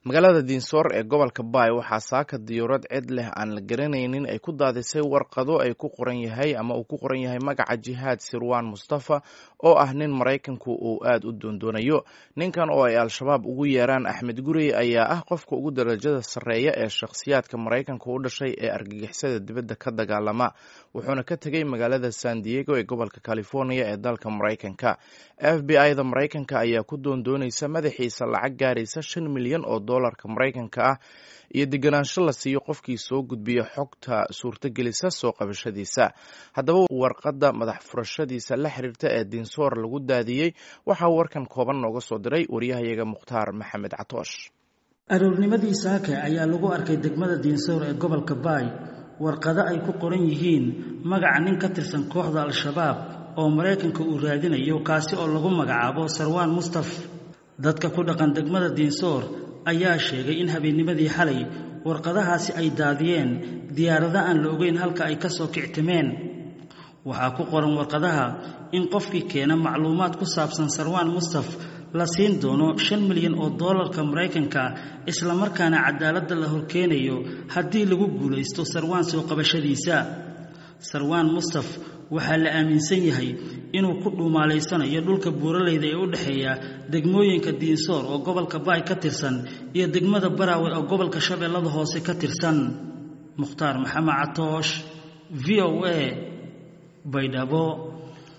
magaalada diinsoor ee gobolka baay waxaa saaka diyuurad cid leh aan la garanaynin ay ku daadisay warqado ay ku qoran yahay ama uu ku qoran yahay magaca jihaad sirwan mustafa oo ah nin maraykanku uu aad u doondoonayo ninkan oo ay al-shabaab ugu yeeraan axmed gurey ayaa ah qofka ugu darajada sarreeya ee shakhsiyaadka maraykanka u dhashay ee argagixisada dibadda ka dagaalama wuxuuna ka tegey magaalada san diego ee gobolka california ee dalka maraykanka f b i da maraykanka ayaa ku doondoonaysa madaxiisa lacag gaaraysa shan milyan oo dolarka maraykanka ah iyo deganaansho la siiyo qofkii soo gudbiya xogta suurtagelisa soo qabashadiisa haddaba warqadda madax furashadiisa la xiriirta ee diinsoor lagu daadiyey waxaa warkan kooban nooga soo diray waryahayaga mukhtaar maxamed catoosh aroornimadii saake ayaa lagu arkay degmada diinsoor ee gobolka baay warqado ay ku qoran yihiin magaca nin ka tirsan kooxda al-shabaab oo maraykanka uu raadinayo kaasi oo lagu magacaabo sarwaan mustaf dadka ku dhaqan degmada diinsoor ayaa sheegay in habeennimadii xalay warqadahaasi ay daadiyeen diyaarado aan la ogeyn halka ay ka soo kictimeen waxaa ku qoran warqadaha in qofkii keena macluumaad ku saabsan sarwaan mustaf la siin doono shan milyan oo doolarka maraykanka islamarkaana cadaaladda la horkeenayo haddii lagu guulaysto sarwaan soo qabashadiisa sarwaan mustaf waxaa la aaminsan yahay inuu ku dhuumaalaysanayo dhulka buuraleyda ee u dhexeeya degmooyinka diinsoor oo gobolka baay ka tirsan iyo degmada baraawe oo gobolka shabeellada hoose ka tirsan mukhtaar maxamed catoosh v o a baydhabo